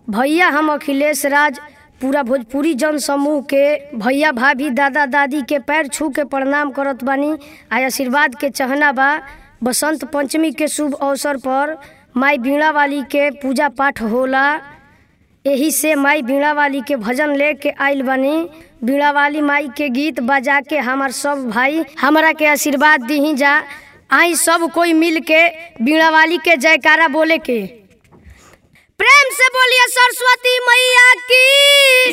भैया हम अखिलेश राज पूरा भोजपुरी जन समूह के भैया भाभी दादा दादी के पैर छू के प्रणाम करत बानी आ आशीर्वाद के चहना बा बसंत पंचमी के शुभ अवसर पर माई बीणा वाली के पूजा पाठ होला एही से माई बीणा वाली के भजन लेके आइल बानी बीणा वाली माई के गीत बजा के हमार सब भाई हमरा के आशीर्वाद दीही जा आई सब कोई मिल के बीणा वाली के जयकारा बोले के प्रेम से बोलिए सरस्वती मैया की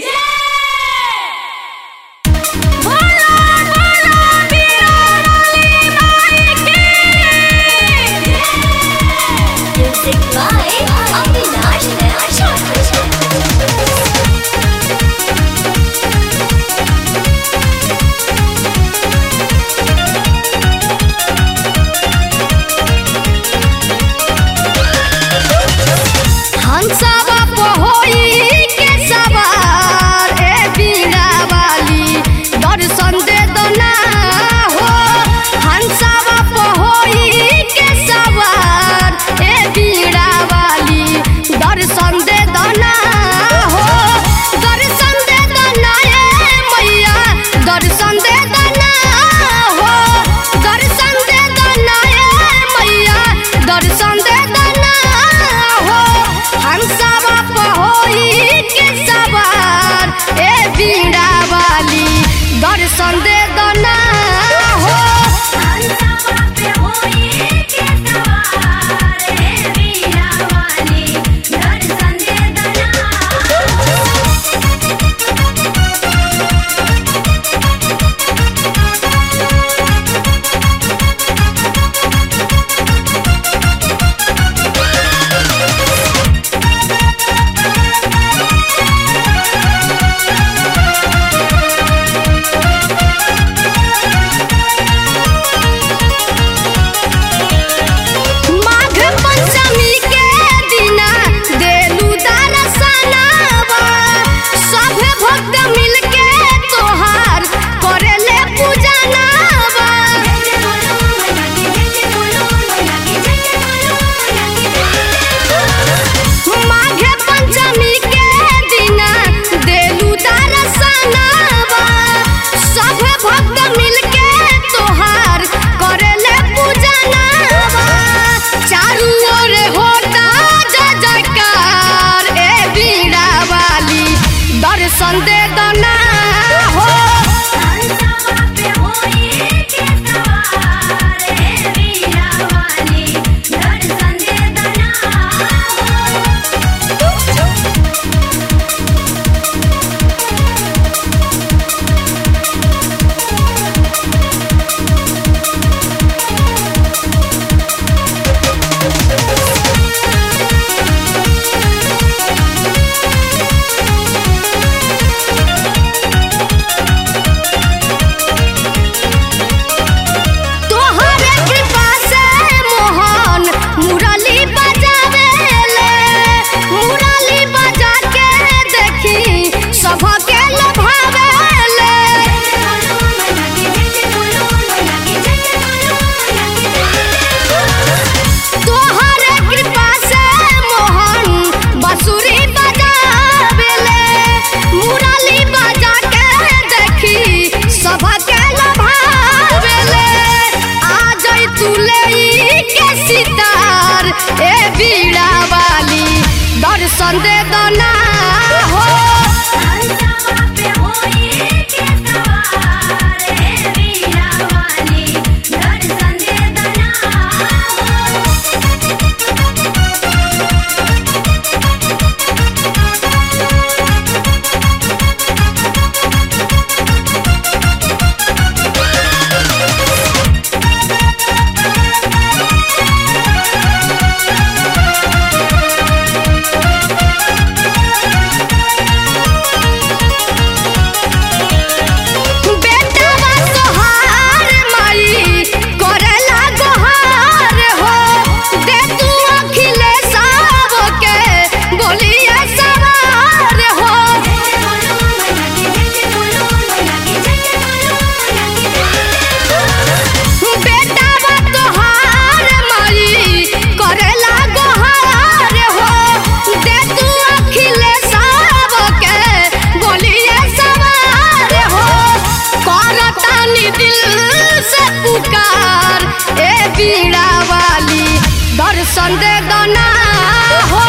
बोलो, बोलो, बीणा वाली माई की। Music by Avinash Nash. हंसवा पहोई के सवार ए बीणा वाली दर्शन दे दो ना हो हंसवा पहोई के सवार ए बीणा वाली दर्शन दे दो ना हो दर्शन दे दो ना ए मैया दर्शन दे दो ना हो दर्शन दे दो ना ए मैया दर्शन दे दो ना हो हम सब पहोई के सवार ए बीड़ा वाली दर्शन दे दो ना हो माघ पंचमी के दिना देलू दर्शनवा सभे भक्त मिलके तोहार करेले पूजनवा माघ पंचमी के दिना देलू दर्शनवा सभे भक्त मिलके तोहार करेले पूजनवा चारू ओर होता जय जयकार ए बीड़ा वाली दर्शन दे दो ना हो तोहरे कृपा से मोहन मुरली बजावेले मुरली बजा के देखी सबके लभावेले तोहरे कृपा से मोहन बंसुरी बजावेले मुरली बजा के देखी सबके लभावेले आ जाई तू ले के सितार ए बीड़ा वाली दर्शन दे दो ना हो दिल से पुकार ए बीड़ा वाली दर्शन दे दना हो